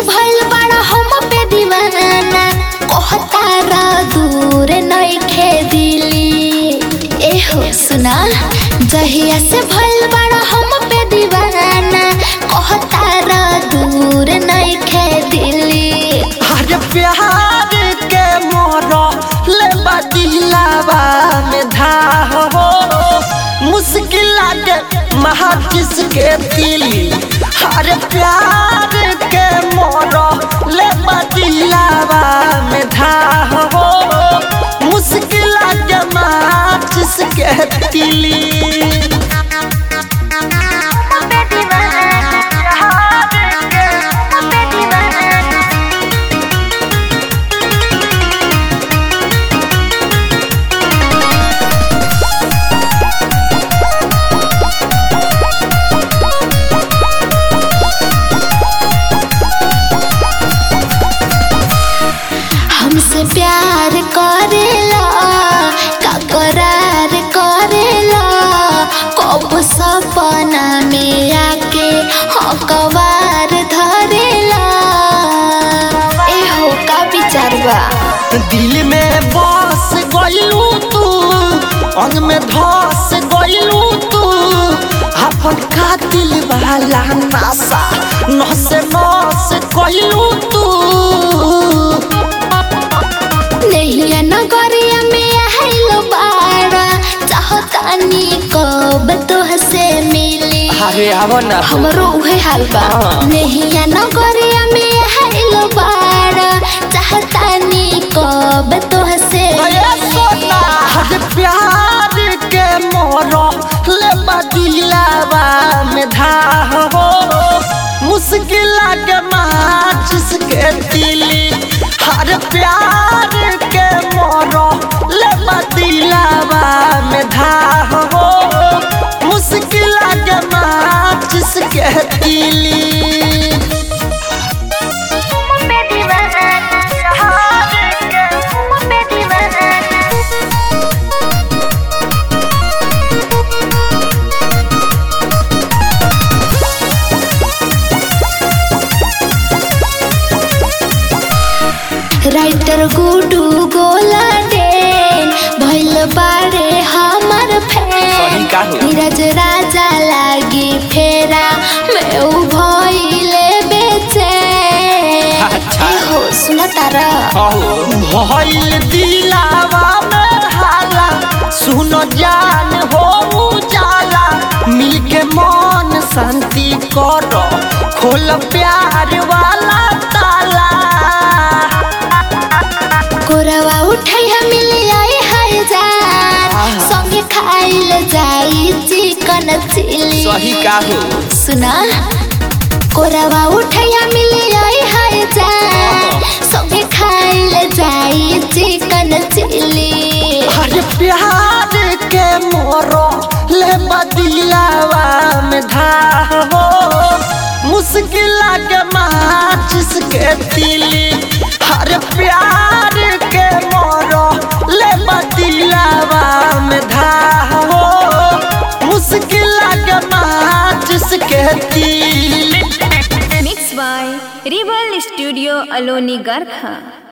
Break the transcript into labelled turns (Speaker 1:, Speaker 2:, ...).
Speaker 1: भइल बड़ा हम पे दीवाना कहतारा दूर नइखे दिली एहो सुना जहिया से भइल बड़ा हम पे दीवाना कहतारा दूर नइखे दिली
Speaker 2: अरे प्यार के मोरो ले बदिलावा में धा हो मुश्किल लागे महा किसके दिली अरे प्यार के मोरो ले बदिलावा में धा हो मुश्किल लागे महा किसके दिली
Speaker 1: हमसे प्यार करेला का करार करेला कब सपना में आके हकवार धरेला एहो का विचार बा
Speaker 2: दिल में बस गइलू तू अंग में धस गइलू तू अपन कातिल वाला नासा नस नस गइलू तू
Speaker 1: नैया नगरिया में आइलो बाड़ा चाहतानी कब तोहसे मिली
Speaker 2: अरे आवो ना
Speaker 1: हमरो उहे हाल बा
Speaker 2: हाँ।
Speaker 1: नैया नगरिया में आइलो बाड़ा चाहतानी कब तोहसे मिली
Speaker 2: हर प्यार के मोरो ले बदिलावा में धा हो मुश्किल के माचिस के दिली हर प्यार के मोरो ले बदिलावा में धा हो मुश्किल के माचिस के दिली
Speaker 1: राइटर गुडू गोला डेन भइल बारे हमर
Speaker 2: सही का
Speaker 1: फैन
Speaker 2: हो?
Speaker 1: नीरज राजा लागी फेरा मैं उ भइले बेचे
Speaker 2: अच्छा।
Speaker 1: हो सुन तारा
Speaker 2: भइल दिलावा में हाला सुन जान हो उजाला मिलके मन शांति करो खोल प्यार वाला ताला
Speaker 1: कोरवा उठैया मिली आई हजार
Speaker 2: आहा।
Speaker 1: संगे खाइल जाई चिकन चिली
Speaker 2: का हो
Speaker 1: सुना कोरवा उठैया मिली आई हजार संगे खाइल जाई चिकन चिली
Speaker 2: अरे प्यार के मोरो ले बदिलावा में धा हो मुश्किल के माचिस के दिली अरे प्यार के मोरो ले बदिलावा में धा हो मुश्किल के माचिस के दिली
Speaker 3: Mixed by Rebel Studio Aloni Garkha.